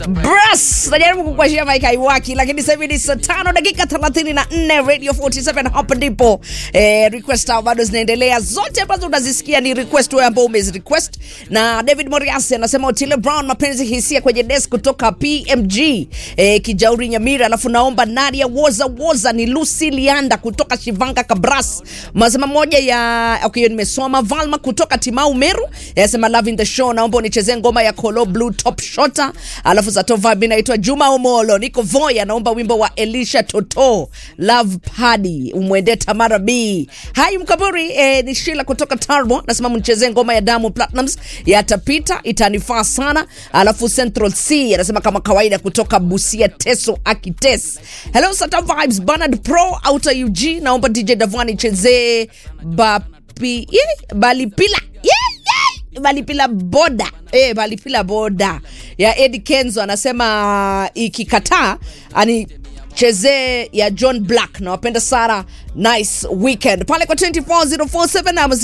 Bras, najaribu kukuashia Mike Aiwaki, lakini sasa hivi ni saa tano dakika 34 Radio 47 hapa ndipo eh, request au bado zinaendelea zote ambazo unazisikia ni request wewe ambao umezi request na David Moriasi anasema Otile Brown mapenzi hisia kwenye desk kutoka PMG eh, Kijauri Nyamira, alafu naomba Nadia Woza Woza ni Lucy Lianda kutoka Shivanga Kabras, masema moja ya okay, nimesoma Valma kutoka Timau Meru yasema love in the show, naomba unichezee ngoma ya Kolo Blue Top Shota, alafu za Tovabi naitwa Juma Omolo, niko Voya, naomba wimbo wa Elisha Toto Love Party umwende Tamara B. Hai Mkaburi eh, ni Sheila kutoka Tarbo, nasema mnichezee ngoma ya Diamond Platnumz yatapita, itanifaa sana. Alafu Central C anasema kama kawaida kutoka Busia Teso Akites. Hello Sata Vibes Bernard Pro Outer UG, naomba DJ Davani chezee bapi yeah, balipila yeah, yeah. balipila boda eh, balipila boda ya Eddie Kenzo anasema ikikataa ani chezee ya John Black na wapenda Sara nice weekend pale kwa 24047 ama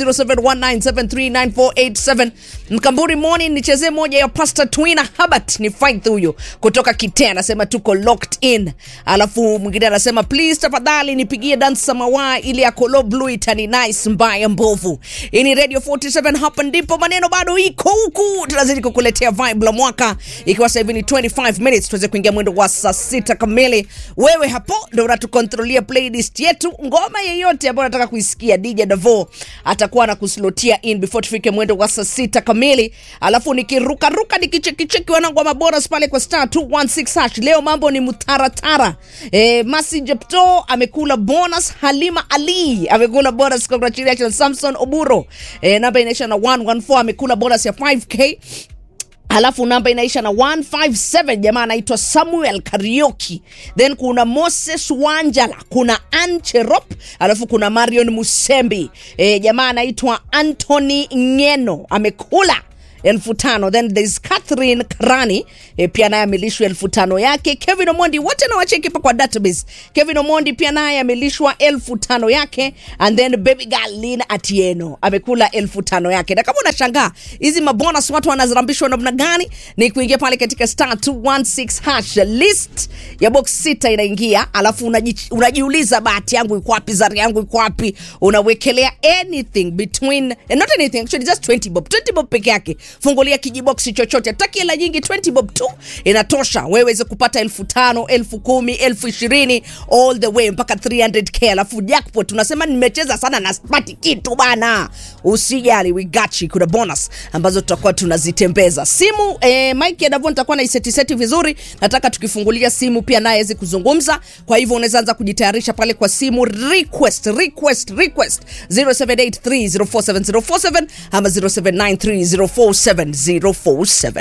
0719739487 Mkamburi morning nichezee moja ya Pastor Twina Habart ni fight huyo kutoka Kitea anasema tuko locked in alafu mwingine anasema please tafadhali nipigie dance samawa ile ya Kolo Blue itani nice mbaya mbovu hii ni Radio 47 hapa ndipo maneno bado iko huku tunazidi kukuletea vibe la mwaka ikiwa sasa hivi ni 25 minutes tuweze kuingia mwendo wa saa sita kamili wewe hapo ndo unatukontrolia playlist yetu ngoma yeyote ambayo unataka kuisikia dj davo atakuwa na kuslotia in before tufike mwendo wa saa sita kamili alafu nikirukaruka nikichekicheki wanangu wa maboras pale kwa star 216 hash leo mambo ni mtaratara e, masi jepto amekula bonus halima ali amekula bonus congratulations samson oburo e, namba inaisha na 114 amekula bonus ya 5k alafu namba inaisha na 157 jamaa anaitwa samuel karioki then kuna moses wanjala kuna ancherop alafu kuna marion musembi e, jamaa anaitwa antony ngeno amekula elfu tano then there's catherine karani e, pia naye amelishwa elfu tano yake kevin omondi wote nawacheki pa kwa database kevin omondi pia naye amelishwa elfu tano yake and then baby girl lin atieno amekula elfu tano yake na kama unashangaa hizi mabonus watu wanazirambishwa namna gani ni kuingia pale katika star 216 hash list ya box sita inaingia alafu unaji, unajiuliza bahati yangu iko wapi zari yangu iko wapi unawekelea anything between eh, not anything actually just 20 bob 20 bob peke yake fungulia kijiboksi chochote taki hela nyingi 20 bob tu inatosha wewe weze kupata elfu tano elfu kumi elfu ishirini all the way mpaka 300k alafu jackpot unasema nimecheza sana na spati kitu bana usijali we got you kuna bonus ambazo tutakuwa tunazitembeza simu eh, mike ya davon nitakuwa naisetiseti vizuri nataka tukifungulia simu pia naye aweze kuzungumza kwa hivyo unaweza anza kujitayarisha pale kwa simu request request request 0783047047 ama 0793047047